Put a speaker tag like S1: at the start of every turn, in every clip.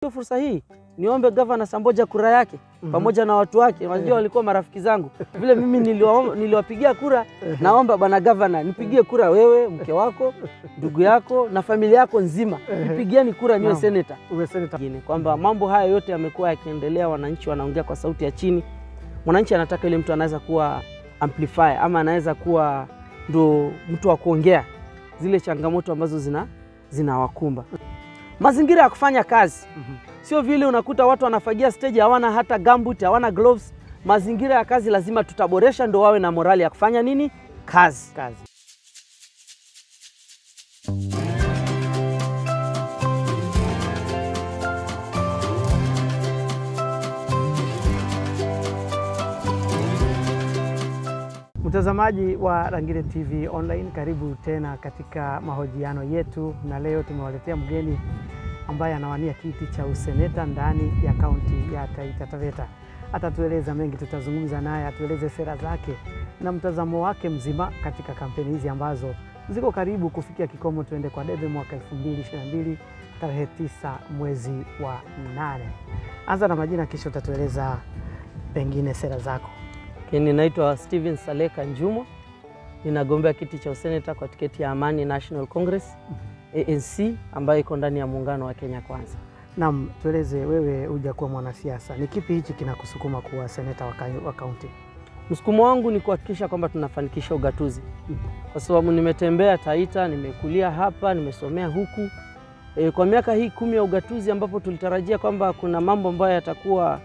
S1: Fursa hii niombe gavana Samboja kura yake pamoja na watu wake, unajua walikuwa marafiki zangu vile mimi niliwa- niliwapigia kura. Naomba bwana gavana, nipigie kura wewe, mke wako, ndugu yako na familia yako nzima, nipigieni kura niwe
S2: Naam.
S1: seneta.
S2: Uwe seneta.
S1: Ingine kwamba mambo haya yote yamekuwa yakiendelea, wananchi wanaongea kwa sauti ya chini. Mwananchi anataka yule mtu anaweza kuwa amplifier ama anaweza kuwa ndo mtu wa kuongea zile changamoto ambazo zina zinawakumba. Mazingira ya kufanya kazi
S2: Mhm.
S1: sio vile unakuta watu wanafagia stage hawana hata gambut, hawana gloves. Mazingira ya kazi lazima tutaboresha, ndo wawe na morali ya kufanya nini kazi.
S2: Kazi. Mtazamaji wa Rangile TV Online, karibu tena katika mahojiano yetu, na leo tumewaletea mgeni ambaye anawania kiti cha useneta ndani ya kaunti ya Taita Taveta. Atatueleza mengi, tutazungumza naye, atueleze sera zake na mtazamo wake mzima katika kampeni hizi ambazo ziko karibu kufikia kikomo. Tuende kwa debe mwaka 2022 tarehe tisa mwezi wa nane. Anza na majina, kisha utatueleza pengine sera zako.
S1: Lakini naitwa Steven Saleka Njumo, ninagombea kiti cha useneta kwa tiketi ya Amani National Congress ANC, ambayo iko ndani ya muungano wa Kenya Kwanza.
S2: Naam, tueleze wewe, hujakuwa mwanasiasa, ni kipi hichi kinakusukuma kuwa seneta wa ka- wa kaunti?
S1: Msukumo wangu ni kuhakikisha kwamba tunafanikisha ugatuzi, kwa sababu nimetembea Taita, nimekulia hapa, nimesomea huku e, kwa miaka hii kumi ya ugatuzi, ambapo tulitarajia kwamba kuna mambo ambayo yatakuwa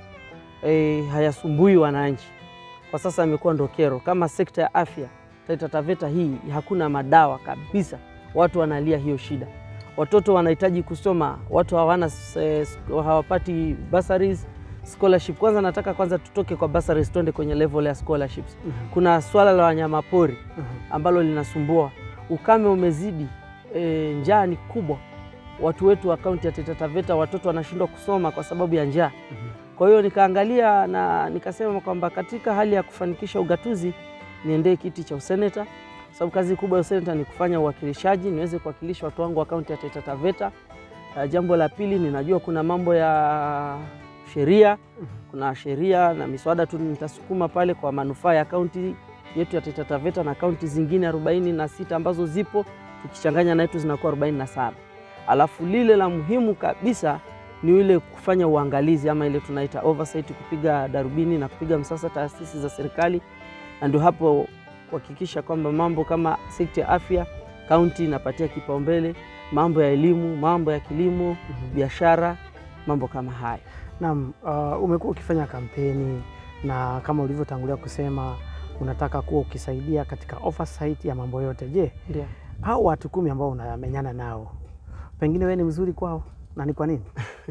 S1: e, hayasumbui wananchi. Kwa sasa imekuwa ndo kero, kama sekta ya afya Taita Taveta hii hakuna madawa kabisa, watu wanalia hiyo shida. Watoto wanahitaji kusoma, watu hawana eh, hawapati bursaries scholarship. Kwanza nataka kwanza tutoke kwa bursaries tuende kwenye level ya scholarships. Kuna swala la wanyamapori ambalo linasumbua, ukame umezidi, e, njaa ni kubwa. Watu wetu wa kaunti ya Taita Taveta watoto wanashindwa kusoma kwa sababu ya njaa. Kwa hiyo nikaangalia na nikasema kwamba katika hali ya kufanikisha ugatuzi niendee kiti cha useneta, sababu kazi kubwa ya useneta ni kufanya uwakilishaji, niweze kuwakilisha watu wangu wa kaunti ya Taita Taveta. Uh, jambo la pili, ninajua kuna mambo ya sheria, kuna sheria na miswada tu nitasukuma pale kwa manufaa ya kaunti yetu ya Taita Taveta na kaunti zingine arobaini na sita ambazo zipo, tukichanganya na yetu zinakuwa arobaini na saba. Alafu lile la muhimu kabisa ni ile kufanya uangalizi ama ile tunaita oversight, kupiga darubini na kupiga msasa taasisi za serikali, na ndio hapo kuhakikisha kwamba mambo kama sekta ya afya kaunti inapatia kipaumbele, mambo ya elimu, mambo ya kilimo, biashara, mambo kama hayo.
S2: Naam, uh, umekuwa ukifanya kampeni na kama ulivyotangulia kusema unataka kuwa ukisaidia katika oversight ya mambo yote. Je,
S1: Ndio.
S2: hao watu kumi ambao unamenyana nao pengine wewe ni mzuri kwao na ni kwa nini?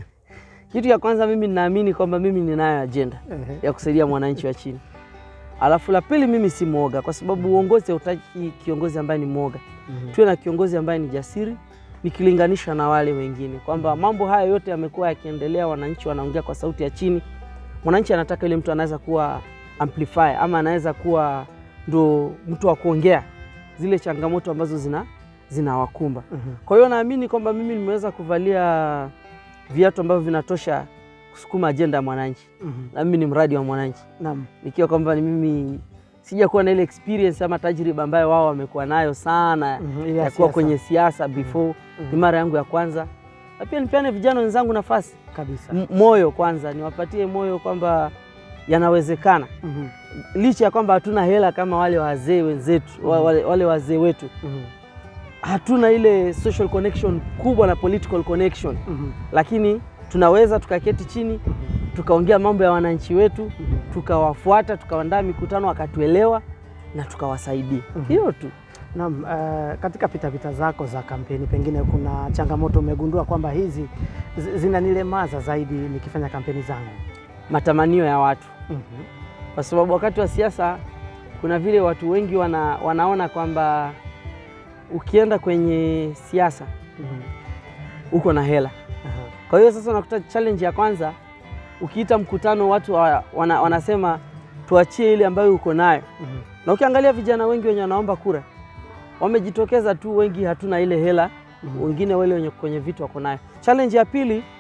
S1: Kitu ya kwanza mimi ninaamini kwamba mimi ninayo ajenda
S2: Ehe.
S1: ya kusaidia mwananchi wa chini. Alafu la pili, mimi si mwoga, kwa sababu uongozi hautaki kiongozi ambaye ni mwoga.
S2: Mhm.
S1: Tuwe na kiongozi ambaye ni jasiri, nikilinganisha na wale wengine, kwamba mambo haya yote yamekuwa yakiendelea, wananchi wanaongea kwa sauti ya chini. Mwananchi anataka yule mtu anaweza kuwa amplifier ama anaweza kuwa ndo mtu wa kuongea zile changamoto ambazo zina zinawakumba.
S2: Mhm.
S1: Kwa hiyo naamini kwamba mimi nimeweza kuvalia viatu ambavyo vinatosha kusukuma ajenda ya mwananchi,
S2: Mhm.
S1: na mimi ni mradi wa mwananchi,
S2: Naam.
S1: nikiwa kwamba ni mimi sijakuwa na ile experience ama tajriba ambayo wao wamekuwa nayo sana
S2: Mhm. Ile ya
S1: ya kuwa
S2: siasa.
S1: kwenye siasa before.
S2: Mhm.
S1: Ni mara yangu ya kwanza, na pia nipeane vijana wenzangu nafasi,
S2: kabisa.
S1: M- moyo kwanza, niwapatie moyo kwamba yanawezekana,
S2: Mhm.
S1: licha ya kwamba hatuna hela kama wale wazee wenzetu, wa- wale, wale wazee wetu
S2: Mhm.
S1: hatuna ile social connection kubwa na political connection,
S2: Mhm.
S1: lakini tunaweza tukaketi chini tukaongea mambo ya wananchi wetu,
S2: Mhm.
S1: tukawafuata, tukaandaa mikutano, wakatuelewa na tukawasaidia.
S2: Mhm.
S1: Hiyo tu.
S2: Naam, uh, katika pitapita zako za kampeni pengine kuna changamoto umegundua kwamba hizi zi- zinanilemaza zaidi nikifanya kampeni zangu?
S1: Matamanio ya watu,
S2: Mhm.
S1: kwa sababu wakati wa siasa kuna vile watu wengi wana, wanaona kwamba ukienda kwenye siasa
S2: Mhm.
S1: uko na hela.
S2: Aha.
S1: Kwa hiyo sasa unakuta challenge ya kwanza, ukiita mkutano watu wa, wana, wanasema tuachie ile ambayo uko nayo,
S2: Mhm.
S1: na ukiangalia vijana wengi wenye wanaomba kura wamejitokeza tu, wengi hatuna ile hela
S2: Mhm.
S1: wengine wale wenye kwenye vitu wako nayo. Challenge ya pili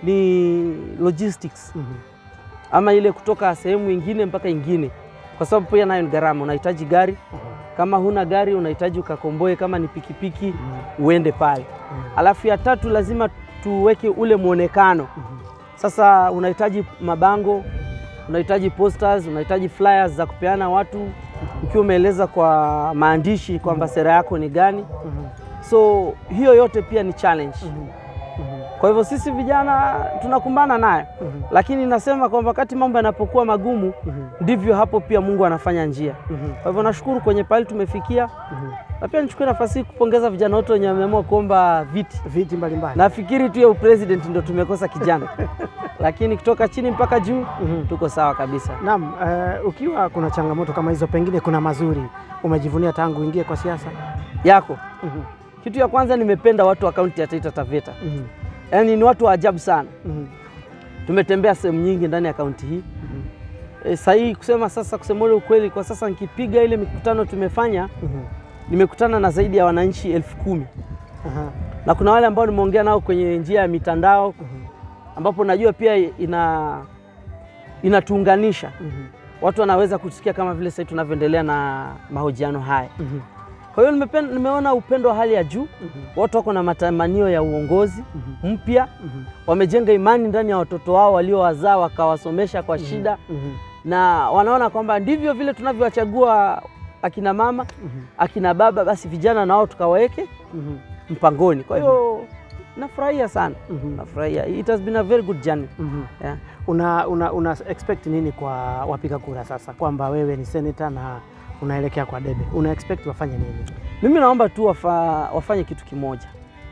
S1: ni logistics
S2: Mhm.
S1: ama ile kutoka sehemu ingine mpaka ingine, kwa sababu pia nayo ni gharama. Unahitaji gari, kama huna gari unahitaji ukakomboe, kama ni pikipiki uende pale. Alafu ya tatu lazima tuweke ule mwonekano. Sasa unahitaji mabango, unahitaji posters, unahitaji flyers za kupeana watu, ukiwa umeeleza kwa maandishi kwamba sera yako ni gani.
S2: Mhm.
S1: So hiyo yote pia ni challenge.
S2: Mhm. Mhm.
S1: Kwa hivyo sisi vijana tunakumbana nayo,
S2: Mhm.
S1: lakini nasema kwamba wakati mambo yanapokuwa magumu
S2: Mhm.
S1: ndivyo hapo pia Mungu anafanya njia.
S2: Mhm.
S1: Kwa hivyo nashukuru kwenye pale tumefikia,
S2: Mhm.
S1: na pia nichukue nafasi hii kupongeza vijana wote wenye wameamua kuomba viti.
S2: Viti mbalimbali.
S1: Nafikiri tu ya upresident ndio tumekosa kijana, lakini kutoka chini mpaka juu
S2: Mhm.
S1: tuko sawa kabisa.
S2: Naam, eh, ukiwa kuna changamoto kama hizo, pengine kuna mazuri umejivunia tangu uingie kwa siasa?
S1: Yako
S2: Mhm.
S1: kitu ya kwanza, nimependa watu wa kaunti ya Taita Taveta,
S2: Mhm.
S1: yaani ni watu wa ajabu sana.
S2: Mhm.
S1: Tumetembea sehemu nyingi ndani ya kaunti hii
S2: Mhm.
S1: e, sahii kusema sasa, kusema ule ukweli, kwa sasa nikipiga ile mikutano tumefanya,
S2: Mhm.
S1: nimekutana na zaidi ya wananchi elfu kumi
S2: Aha.
S1: na kuna wale ambao nimeongea nao kwenye njia ya mitandao
S2: Mhm.
S1: ambapo najua pia ina inatuunganisha
S2: Mhm.
S1: watu wanaweza kusikia kama vile sasa tunavyoendelea na mahojiano haya.
S2: Mhm.
S1: Kwa hiyo nimepen- nimeona upendo wa hali ya juu,
S2: Mhm.
S1: watu wako na matamanio ya uongozi
S2: Mhm.
S1: mpya,
S2: Mhm.
S1: wamejenga imani ndani ya watoto wao waliowazaa wakawasomesha kwa shida,
S2: Mhm.
S1: na wanaona kwamba ndivyo vile tunavyowachagua akina mama
S2: Mhm.
S1: akina baba, basi vijana na wao tukawaweke
S2: Mhm.
S1: mpangoni. Kwa hiyo nafurahia sana,
S2: Mhm.
S1: nafurahia. It has been a very good journey.
S2: Mhm.
S1: Yeah.
S2: Una, una, una expect nini kwa wapiga kura sasa, kwamba wewe ni senator na unaelekea kwa debe, una expect wafanye nini?
S1: Mimi naomba tu wafa, wafanye kitu kimoja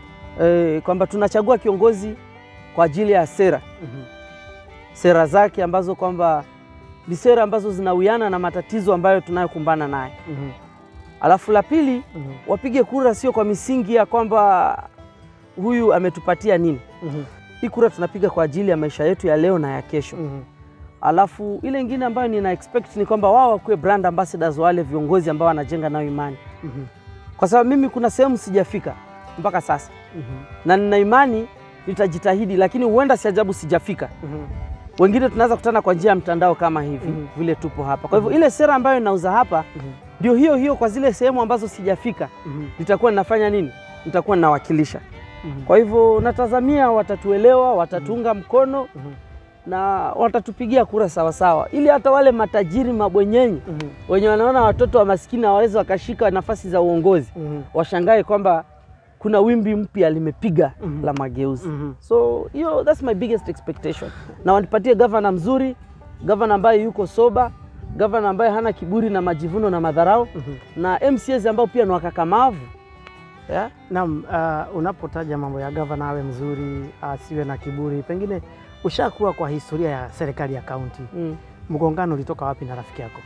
S1: e, kwamba tunachagua kiongozi kwa ajili ya sera
S2: Mhm.
S1: sera zake ambazo kwamba ni sera ambazo zinawiana na matatizo ambayo tunayokumbana naye.
S2: Mhm.
S1: Alafu la pili,
S2: Mhm.
S1: wapige kura sio kwa misingi ya kwamba huyu ametupatia nini.
S2: Mhm.
S1: Hii kura tunapiga kwa ajili ya maisha yetu ya leo na ya kesho.
S2: Mhm.
S1: Alafu ile ingine ambayo nina expect ni kwamba wao wakuwe brand ambassadors, wale viongozi ambao wanajenga nayo imani,
S2: Mhm.
S1: kwa sababu mimi kuna sehemu sijafika mpaka sasa,
S2: Mhm.
S1: na nina imani nitajitahidi, lakini huenda si ajabu sijafika.
S2: Mhm.
S1: Wengine tunaweza kutana kwa njia ya mtandao kama hivi
S2: Mhm.
S1: vile tupo hapa. Kwa hivyo ile sera ambayo inauza hapa
S2: Mhm.
S1: ndio hiyo hiyo kwa zile sehemu ambazo sijafika,
S2: Mhm.
S1: nitakuwa ninafanya nini? Nitakuwa ninawakilisha.
S2: Mhm.
S1: Kwa hivyo natazamia watatuelewa, watatuunga mkono
S2: Mhm.
S1: na watatupigia kura sawasawa, ili hata wale matajiri mabwenyenyi
S2: Mhm.
S1: wenye wanaona watoto wa maskini hawawezi wakashika nafasi za uongozi
S2: Mhm.
S1: washangae kwamba kuna wimbi mpya limepiga
S2: Mhm.
S1: la mageuzi.
S2: Mhm.
S1: So hiyo that's my biggest expectation, na wanipatie gavana mzuri, gavana ambaye yuko soba, gavana ambaye hana kiburi na majivuno na madharau,
S2: Mhm.
S1: na MCAs ambao pia ni wakakamavu yeah?
S2: Naam, uh, unapotaja mambo ya gavana awe mzuri, asiwe na kiburi, pengine ushakuwa kwa historia ya serikali ya kaunti,
S1: mm.
S2: mgongano ulitoka wapi na rafiki yako?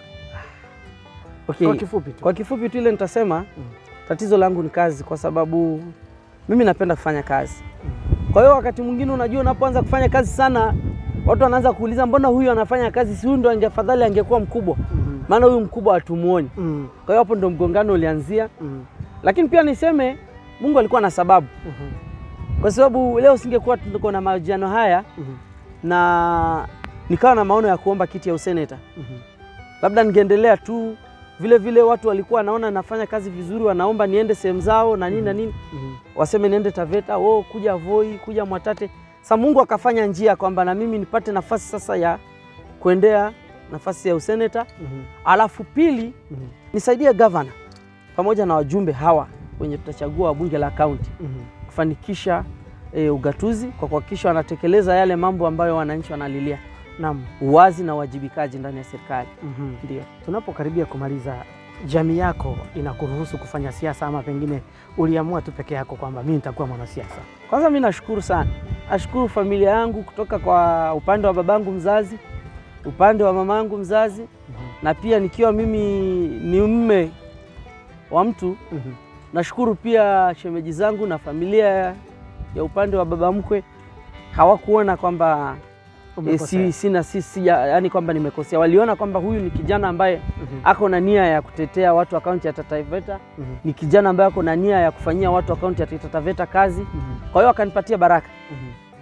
S1: Okay.
S2: Kwa kifupi tu.
S1: Kwa kifupi tu ile nitasema tatizo langu ni kazi, kwa sababu mimi napenda kufanya kazi. Kwa hiyo wakati mwingine, unajua, unapoanza kufanya kazi sana, watu wanaanza kuuliza mbona huyu anafanya kazi, si huyu ndo angefadhali angekuwa mkubwa,
S2: Mhm.
S1: maana huyu mkubwa hatumuoni.
S2: Mhm.
S1: Kwa hiyo hapo ndo mgongano ulianzia,
S2: Mhm.
S1: lakini pia niseme Mungu alikuwa na sababu,
S2: Mhm.
S1: kwa sababu leo singekuwa tuko na mahojiano haya
S2: Mhm.
S1: na nikawa na maono ya kuomba kiti ya useneta,
S2: Mhm.
S1: labda ningeendelea tu vile vile. Watu walikuwa wanaona nafanya kazi vizuri, wanaomba niende sehemu zao na nini na nini
S2: Mhm.
S1: waseme niende Taveta, oh, kuja Voi, kuja Mwatate. Sa Mungu akafanya njia kwamba na mimi nipate nafasi sasa ya kuendea nafasi ya useneta,
S2: Mhm.
S1: alafu pili
S2: Mhm.
S1: nisaidie gavana pamoja na wajumbe hawa wenye tutachagua wa bunge la kaunti
S2: Mhm.
S1: kufanikisha e, ugatuzi kwa kuhakikisha wanatekeleza yale mambo ambayo wananchi wanalilia,
S2: Naam.
S1: uwazi na uwajibikaji ndani ya serikali.
S2: Mhm.
S1: Ndio.
S2: Tunapokaribia kumaliza, jamii yako inakuruhusu kufanya siasa ama pengine uliamua tu peke yako kwamba mimi nitakuwa mwanasiasa?
S1: Kwanza mi nashukuru sana, nashukuru familia yangu kutoka kwa upande wa babangu mzazi, upande wa mamangu mzazi na pia nikiwa mimi ni mme wa mtu,
S2: Mhm.
S1: nashukuru pia shemeji zangu na familia ya upande wa baba mkwe hawakuona kwamba e,
S2: Umekosea.
S1: si, sina si, si, yani kwamba nimekosea. Waliona kwamba huyu ni kijana ambaye
S2: Mhm.
S1: ako na nia ya kutetea watu wa kaunti ya Taita Taveta,
S2: Mhm.
S1: ni kijana ambaye ako na nia ya kufanyia watu wa kaunti ya Taita Taveta kazi.
S2: Mhm.
S1: Kwa hiyo wakanipatia baraka
S2: Mhm.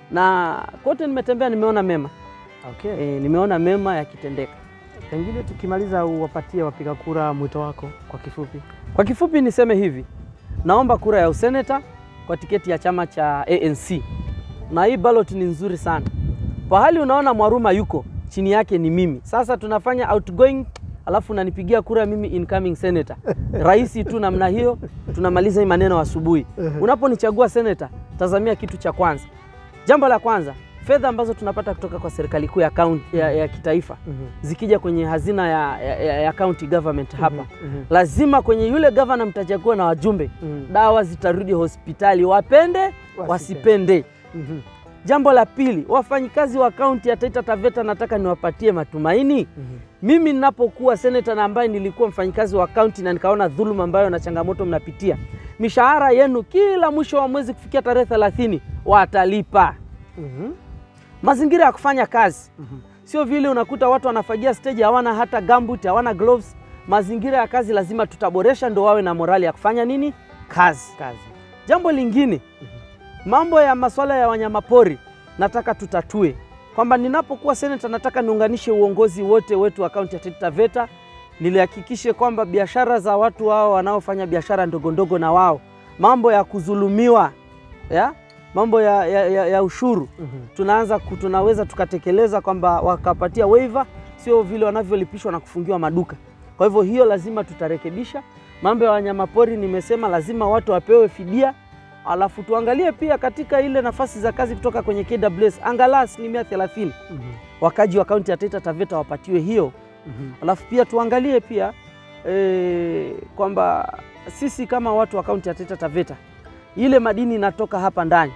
S1: na kote nimetembea nimeona mema
S2: Okay.
S1: e, nimeona mema yakitendeka.
S2: Pengine tukimaliza uwapatie wapiga kura mwito wako kwa kifupi.
S1: Kwa kifupi niseme hivi, naomba kura ya useneta kwa tiketi ya chama cha ANC, na hii ballot ni nzuri sana. Pahali unaona Mwaruma yuko chini yake ni mimi. Sasa tunafanya outgoing, alafu unanipigia kura mimi incoming senator. Rahisi tu namna hiyo, tunamaliza hii maneno asubuhi. Unaponichagua senator, tazamia kitu cha kwanza. Jambo la kwanza, fedha ambazo tunapata kutoka kwa serikali kuu ya, county- ya, ya kitaifa zikija kwenye hazina ya, ya, ya county government hapa
S2: Mhm.
S1: lazima kwenye yule gavana mtachagua na wajumbe
S2: Mhm.
S1: dawa zitarudi hospitali, wapende wasipende.
S2: Mhm.
S1: Jambo la pili, wafanyikazi wa kaunti ya Taita Taveta nataka niwapatie matumaini.
S2: Mhm.
S1: Mimi ninapokuwa seneta na ambaye nilikuwa mfanyikazi wa kaunti na nikaona dhuluma ambayo na changamoto mnapitia, mishahara yenu kila mwisho wa mwezi kufikia tarehe 30 watalipa.
S2: Mhm.
S1: Mazingira ya kufanya kazi
S2: Mhm.
S1: sio vile unakuta watu wanafagia stage hawana hata gambut, hawana gloves. Mazingira ya kazi lazima tutaboresha, ndo wawe na morali ya kufanya nini kazi.
S2: Kazi.
S1: Jambo lingine, mambo ya masuala ya wanyamapori nataka tutatue, kwamba ninapokuwa seneta nataka niunganishe uongozi wote wetu wa kaunti ya Taita Taveta, nilihakikishe kwamba biashara za watu wao wanaofanya biashara ndogo ndogo na wao, mambo ya kudhulumiwa ya mambo ya, ya, ya, ya ushuru
S2: Mhm.
S1: tunaanza ku- tunaweza tukatekeleza kwamba wakapatia waiver, sio vile wanavyolipishwa na kufungiwa maduka. Kwa hivyo hiyo lazima tutarekebisha. Mambo ya wanyamapori nimesema lazima watu wapewe fidia, alafu tuangalie pia katika ile nafasi za kazi kutoka kwenye KWS angalau asilimia 30
S2: Mhm.
S1: wakaji wa kaunti ya Taita Taveta wapatiwe hiyo,
S2: Mhm.
S1: alafu pia tuangalie pia e, kwamba sisi kama watu wa kaunti ya Taita Taveta ile madini inatoka hapa ndani,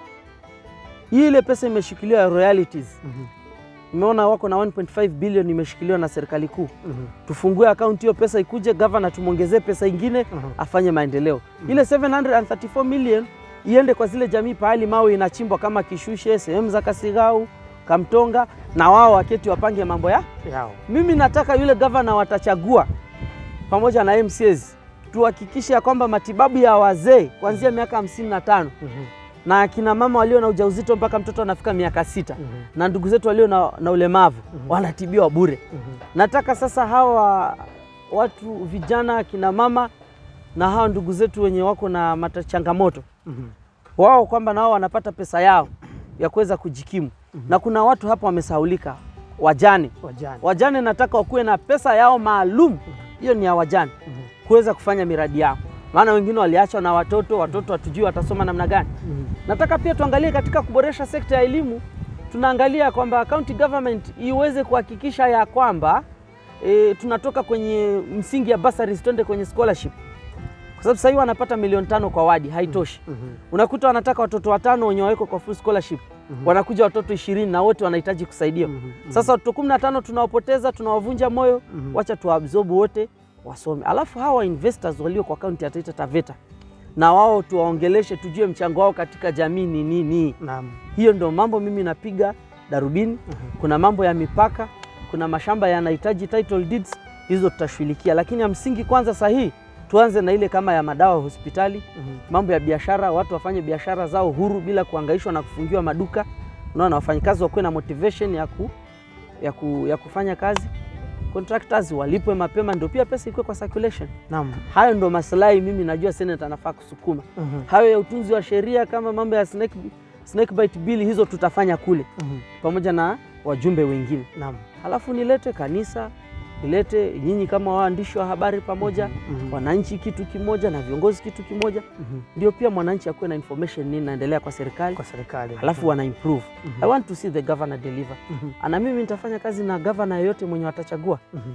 S1: ile pesa imeshikiliwa ya royalties
S2: Mhm.
S1: Nimeona wako na 1.5 bilioni imeshikiliwa na serikali kuu.
S2: Mhm.
S1: Tufungue akaunti hiyo, pesa ikuje, gavana tumwongezee pesa ingine
S2: Mhm.
S1: afanye maendeleo. Ile 734 million iende kwa zile jamii pahali mawe inachimbwa kama Kishushe, sehemu za Kasigau, Kamtonga, na wao waketi wapange mambo ya.
S2: Yao.
S1: Mimi nataka yule gavana watachagua pamoja na MCAs tuhakikishe ya kwamba matibabu ya wazee kuanzia miaka 55
S2: Mhm.
S1: na akina mama walio na ujauzito mpaka mtoto anafika miaka sita
S2: Mhm.
S1: na ndugu zetu walio na, na ulemavu
S2: Mhm.
S1: wanatibiwa bure.
S2: Mhm.
S1: Nataka sasa hawa watu vijana, akina mama na hawa ndugu zetu wenye wako na mata changamoto
S2: Mhm.
S1: wao kwamba nao wanapata pesa yao ya kuweza kujikimu. Na kuna watu hapa wamesahaulika, wajane.
S2: Wajane.
S1: Wajane nataka wakuwe na pesa yao maalum, hiyo ni ya wajane,
S2: Mhm.
S1: kuweza kufanya miradi yao, maana wengine waliachwa na watoto, watoto hatujui watasoma namna gani.
S2: Mhm.
S1: Nataka pia tuangalie katika kuboresha sekta ya elimu, tunaangalia kwamba county government iweze kuhakikisha ya kwamba e, tunatoka kwenye msingi ya bursaries twende kwenye scholarship, kwa sababu sasa hivi wanapata milioni tano kwa wadi, haitoshi.
S2: Mhm.
S1: Unakuta wanataka watoto watano wenye wawekwa kwa full scholarship,
S2: Mhm.
S1: wanakuja watoto ishirini na wote wanahitaji kusaidiwa.
S2: Mhm.
S1: Sasa watoto kumi na tano tunawapoteza, tunawavunja moyo,
S2: Mhm.
S1: wacha tuwaabsorb wote wasome. Alafu hawa investors walio kwa kaunti ya Taita Taveta na wao tuwaongeleshe, tujue mchango wao katika jamii ni nini.
S2: Naam.
S1: Hiyo ndio mambo mimi napiga darubini. Kuna mambo ya mipaka, kuna mashamba yanahitaji title deeds, hizo tutashughulikia, lakini ya msingi kwanza sahihi tuanze na ile kama ya madawa hospitali,
S2: Mhm.
S1: mambo ya biashara, watu wafanye biashara zao huru bila kuhangaishwa na kufungiwa maduka. Unaona, wafanyakazi wakuwe na motivation ya, ku, ya, ku, ya kufanya kazi. Contractors walipwe mapema, ndio pia pesa ikuwe kwa circulation.
S2: Naam.
S1: Hayo ndo maslahi mimi najua seneta anafaa kusukuma.
S2: Mhm.
S1: Hayo ya utunzi wa sheria kama mambo ya snake, snake bite bill, hizo tutafanya kule
S2: Mhm.
S1: pamoja na wajumbe wengine.
S2: Naam.
S1: Halafu nilete kanisa, nilete nyinyi kama waandishi wa habari pamoja,
S2: Mhm.
S1: wananchi kitu kimoja na viongozi kitu kimoja,
S2: Mhm.
S1: ndio pia mwananchi akuwe na information nini naendelea kwa serikali,
S2: Kwa serikali.
S1: halafu wana improve.
S2: Mhm.
S1: I want to see the governor deliver.
S2: Mhm.
S1: Na mimi nitafanya kazi na governor yeyote mwenye watachagua,
S2: Mhm.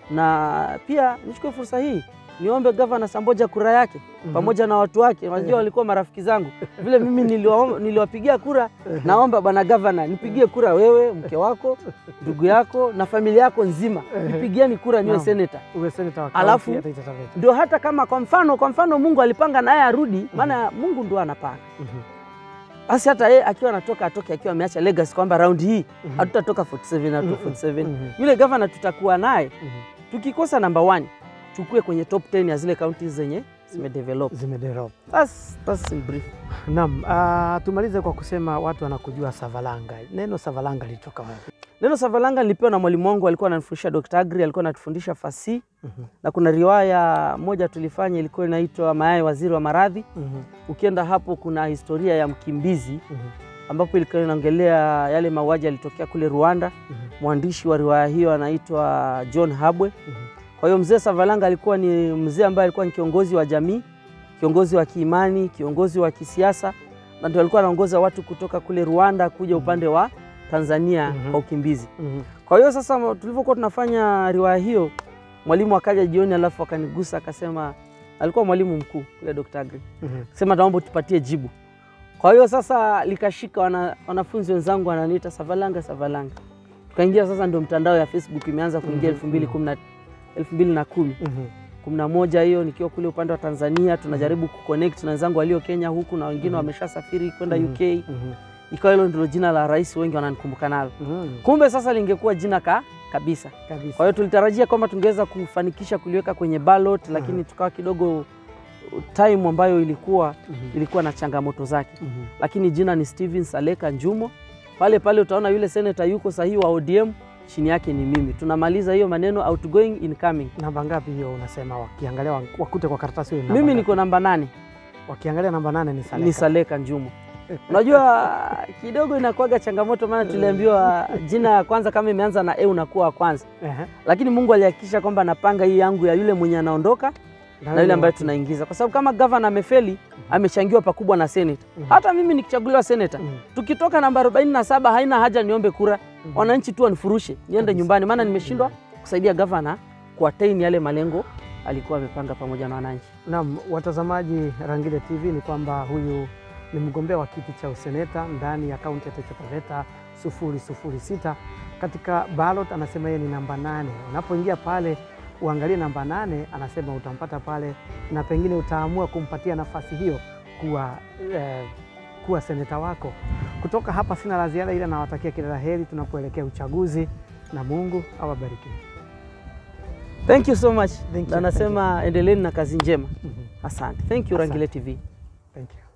S1: na pia nichukue fursa hii niombe gavana Samboja kura yake
S2: Mhm.
S1: pamoja na watu wake. Unajua walikuwa marafiki zangu vile mimi niliwa- niliwapigia kura. Naomba bwana gavana nipigie kura, wewe, mke wako, ndugu yako na familia yako nzima, nipigieni kura niwe
S2: Naam.
S1: seneta.
S2: Uwe seneta wa
S1: Alafu-
S2: kaunti ya Taita Taveta.
S1: Ndio hata kama kwa mfano kwa mfano Mungu alipanga naye arudi, maana Mungu ndo anapanga.
S2: Mhm.
S1: Basi hata yeye akiwa anatoka atoke akiwa ameacha legacy kwamba raundi hii
S2: Mhm.
S1: hatutatoka 47 na
S2: Mhm.
S1: 247.
S2: Mhm.
S1: Yule gavana tutakuwa naye
S2: Mhm.
S1: tukikosa namba 1 tukue kwenye top 10 ya zile kaunti zenye zimedevelop.
S2: zimedevelop.
S1: That's, that's in brief.
S2: Naam, uh, tumalize kwa kusema watu wanakujua Savalanga. Neno Savalanga lilitoka wapi?
S1: Neno Savalanga nilipewa na mwalimu wangu, alikuwa ananifundisha Dr. Agri, alikuwa anatufundisha fasihi
S2: Mhm.
S1: na kuna riwaya moja tulifanya ilikuwa inaitwa Mayai Waziri wa Maradhi.
S2: Mhm.
S1: Ukienda hapo kuna historia ya mkimbizi
S2: Mhm.
S1: ambapo ilikuwa inaongelea yale mauaji yalitokea kule Rwanda.
S2: Mhm.
S1: Mwandishi wa riwaya hiyo anaitwa John Habwe.
S2: Mhm.
S1: Kwa hiyo mzee Savalanga alikuwa ni mzee ambaye alikuwa ni kiongozi wa jamii, kiongozi wa kiimani, kiongozi wa kisiasa, na ndio alikuwa anaongoza watu kutoka kule Rwanda kuja upande wa Tanzania
S2: Mhm.
S1: kwa ukimbizi.
S2: Mhm.
S1: Kwa hiyo sasa tulivyokuwa tunafanya riwaya hiyo, mwalimu akaja jioni, alafu akanigusa akasema, alikuwa mwalimu mkuu kule Dr. Agri,
S2: Mhm.
S1: sema naomba tupatie jibu. Kwa hiyo sasa likashika, wana, wanafunzi wenzangu wananiita Savalanga, Savalanga. Tukaingia sasa, ndio mtandao ya Facebook imeanza kuingia
S2: Mhm,
S1: elfu mbili kumi na elfu mbili na kumi
S2: Mhm.
S1: kumi na moja hiyo nikiwa kule upande wa Tanzania, tunajaribu kuconnect na wenzangu walio Kenya huku na wengine
S2: Mhm.
S1: wameshasafiri kwenda
S2: Mhm.
S1: UK.
S2: Mhm.
S1: Ikawa hilo ndilo jina la rais, wengi wananikumbuka nalo.
S2: Mhm.
S1: Kumbe sasa lingekuwa jina ka kabisa.
S2: Kabisa.
S1: Kwa hiyo tulitarajia kwamba tungeweza kufanikisha kuliweka kwenye ballot, lakini tukawa kidogo time ambayo ilikuwa
S2: Mhm.
S1: ilikuwa na changamoto zake,
S2: Mhm.
S1: lakini jina ni Steven Saleka Njumo. Pale pale utaona yule senator yuko sahihi wa ODM, chini yake ni mimi. Tunamaliza hiyo maneno outgoing incoming.
S2: Namba ngapi hiyo unasema wakiangalia wa- wakute kwa karatasi hiyo namba
S1: Mimi
S2: ngapi?
S1: niko namba nane,
S2: wakiangalia namba nane ni Saleka.
S1: ni Saleka Njumo. Unajua kidogo inakuwaga changamoto, maana tuliambiwa jina ya kwanza kama imeanza na e unakuwa wa kwanza,
S2: Ehe.
S1: lakini Mungu alihakikisha kwamba napanga hii yangu ya yule mwenye anaondoka na yule ambaye tunaingiza, kwa sababu kama gavana amefeli, amechangiwa pakubwa na seneta.
S2: Mhm.
S1: Hata mimi nikichaguliwa seneta,
S2: Mhm.
S1: tukitoka namba 47 haina haja niombe kura,
S2: Mhm.
S1: wananchi tu wanifurushe niende
S2: Kabisa.
S1: nyumbani, maana nimeshindwa kusaidia gavana kuattain yale malengo alikuwa amepanga pamoja na wananchi.
S2: Naam, watazamaji Rangile TV ni kwamba huyu ni mgombea wa kiti cha useneta ndani ya kaunti ya Taita Taveta 006 katika ballot, anasema yeye ni namba nane. Unapoingia pale uangalie namba nane, anasema utampata pale na pengine utaamua kumpatia nafasi hiyo kuwa, eh, kuwa seneta wako. Kutoka hapa sina la ziada, ila nawatakia kila la heri tunapoelekea uchaguzi na Mungu awabariki.
S1: Thank you so much.
S2: Thank you,
S1: Na nasema endeleeni na kazi njema.
S2: Mhm.
S1: Asante. Thank you
S2: Asante.
S1: Rangile TV.
S2: Thank you.